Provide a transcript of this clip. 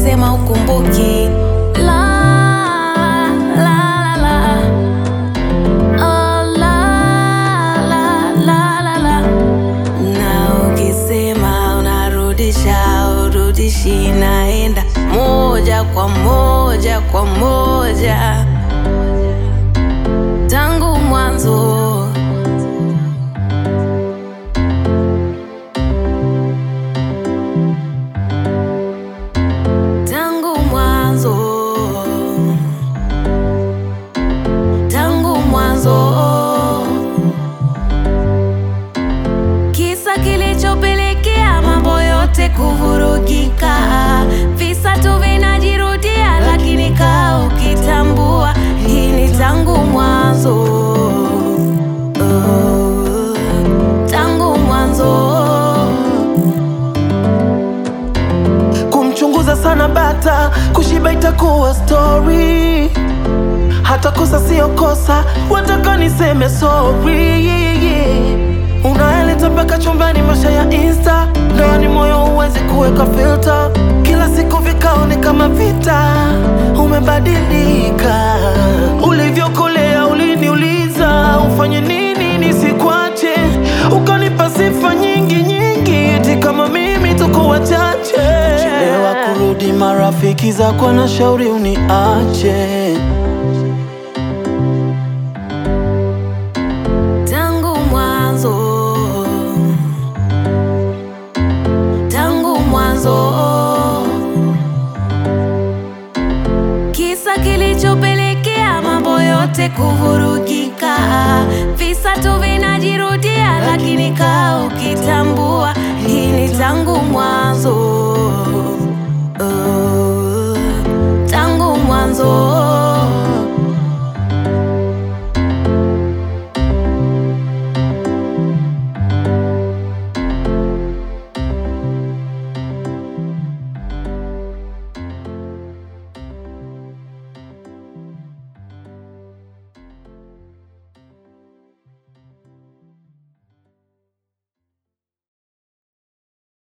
ukisema ukumbuki la, la, la, la. Oh, la, la, la, la, la. Na ukisema unarudisha urudishi, naenda moja kwa moja kwa moja tangu mwanzo. Tangu mwanzo, tangu mwanzo, kisa kilichopelekea mambo yote kuvurugika, visa tu vinajirudia, lakini kaa ukitambua hii ni tangu mwanzo, oh, tangu mwanzo. kumchunguza sana bata kushiba itakuwa story hata kosa sio kosa wataka niseme sorry unaeleta mpaka chumbani masha ya insta ndani moyo huwezi kuweka filter kila siku vikao ni kama vita umebadilika ulivyokolea uliniuliza ufanye nini nisikwache ukanipa sifa nyingi nyingi eti kama mimi tuko wachache chelewa kurudi marafiki zako na shauri uniache Tangu mwanzo, tangu mwanzo, kisa kilichopelekea mambo yote kuvurugika, visa tu vinajirudia, lakini kaa ukitambua hii ni tangu mwanzo.